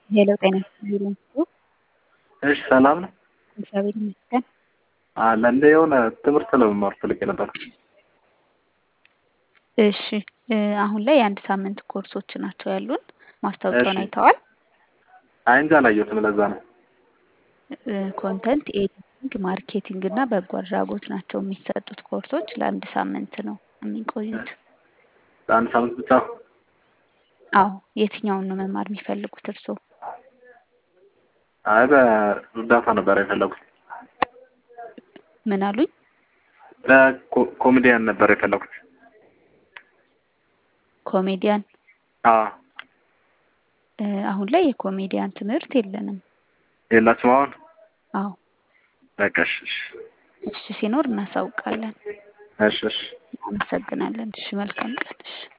ሄሎ ጤና ይስጥልኝ። እሺ ሰላም ነው እግዚአብሔር ይመስገን። አለ እንደ የሆነ ትምህርት ለመማር ፈልጌ ነበር። እሺ እ አሁን ላይ የአንድ ሳምንት ኮርሶች ናቸው ያሉን። ማስታወቂያውን እሺ። አይተዋል? አይ እንጂ አላየሁትም። ለዛ ነው። ኮንተንት ኤዲቲንግ፣ ማርኬቲንግ እና በጎ አድራጎት ናቸው የሚሰጡት ኮርሶች። ለአንድ ሳምንት ነው የሚቆዩት። ለአንድ ሳምንት ብቻ አዎ የትኛውን ነው መማር የሚፈልጉት እርስዎ? አይ በእርዳታ ነበር የፈለጉት። ምን አሉኝ? ለኮሜዲያን ነበር የፈለጉት። ኮሜዲያን አዎ እ አሁን ላይ የኮሜዲያን ትምህርት የለንም። የላችሁም አሁን? አዎ በቃ እሺ እሺ እሺ ሲኖር እናሳውቃለን። እሺ እሺ አመሰግናለን። እሺ መልካም ቀን። እሺ